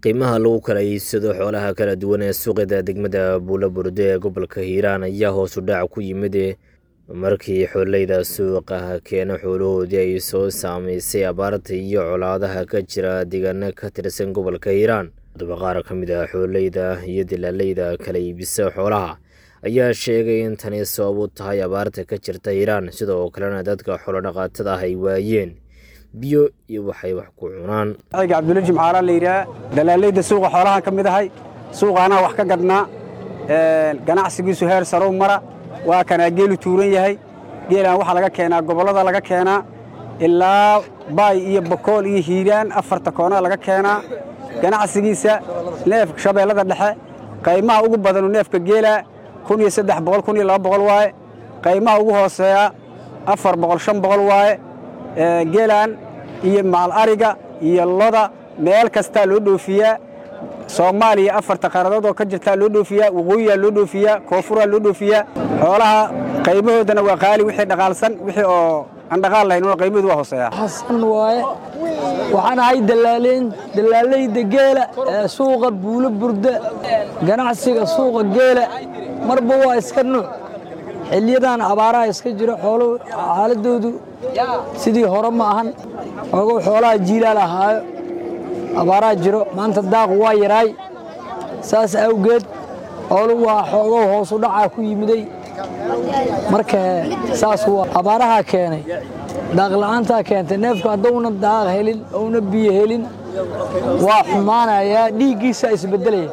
qiimaha lagu kala iibsado xoolaha kala duwan ee suuqyada degmada buulaburde ee gobolka hiiraan ayaa hoos u dhac ku yimid markii xooleyda suuqa keena xoolahoodii ay soo saameysay abaarta iyo colaadaha ka jira deegaano ka tirsan gobolka hiiraan haddaba qaar ka mid ah xooleyda iyo dilaaleyda kala iibisa xoolaha ayaa sheegay in tani sabab u tahay abaarta ka jirta hiiraan sidoo kalena dadka xoolodhaqaatada ah ay waayeen biyo iyo waxay wax ku cunaan ayga cabdulla jimcaala la yidhaha dalaaleyda suuqa xoolahaan ka mid ahay suuqaanaa wax ka gadnaa ganacsigiisu heer sarow mara waa kanaa geelu tuuran yahay geelaan waxaa laga keenaa gobollada laga keenaa ilaa baay iyo bakool iyo hiiraan afarta koonaa laga keenaa ganacsigiisa neefka shabeellada dhexe qaymaha ugu badanu neefka geelaa kun iyo saddex boqol kun iyo laba boqol waaye qaymaha ugu hooseeya afar boqol shan boqol waaye geelaan iyo macal ariga iyo loda meel kastaa loo dhoofiyaa soomaaliya afarta qaaradood oo ka jirtaa loo dhoofiyaa waqooyiyaa loo dhoofiyaa koofuraa loo dhoofiyaa xoolaha qaymahoodana waa qaali wixii dhaqaalsan wixii oo aan dhaqaal lahayn una qaymahoodu waa hooseeyaa xasan waaye waxaan ahay dalaaleyda geela ee suuqa buulo burda ganacsiga suuqa geela marba waa iska nuuc xiliyadan abaaraha iska jiro xooluhu xaaladoodu sidii hore ma ahan ogow xoolaha jiilaal ahaayo abaaraha jiro maanta daaqu waa yaraay saas awgeed xooluhu waa xoogow hoosu dhacaa ku yimiday marka saas waa abaarahaa keenay daaqla'aantaa keentay neefku hadduuna daaq helin ouna biyo helin waa xumaanayaa dhiiggiisa isbeddelaya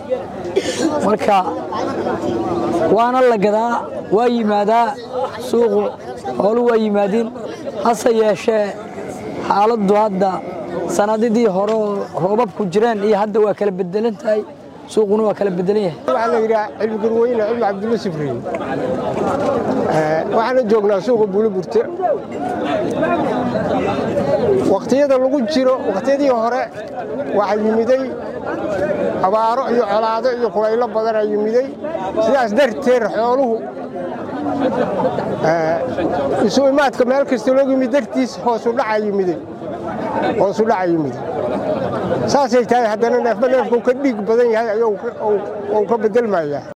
marka waana la gadaa waa yimaadaa suuqu xoolu waa yimaadiin hase yeeshee xaaladdu hadda sanadidii hore oo roobabku jireen iyo hadda waa kala bedelan tahay suuquna waa kala bedelan yahay waxaa la yidhaha cilmi garweyne cilmi cabdulla sifriin waxaana joognaa suuqa buuliburte wakhtiyada lagu jiro wakhtiyadii hore waxaa yimiday abaaro iyo colaado iyo kulaylo badanaa yimiday sidaas darteed xooluhu isu imaadka meel kasta loogu yimid dartiis hoosu dhaca yimiday hoosu dhaca yimiday saasay tahay haddana neefba neefkuu ka dhiig badan yahay ayuu ka bedelmayaa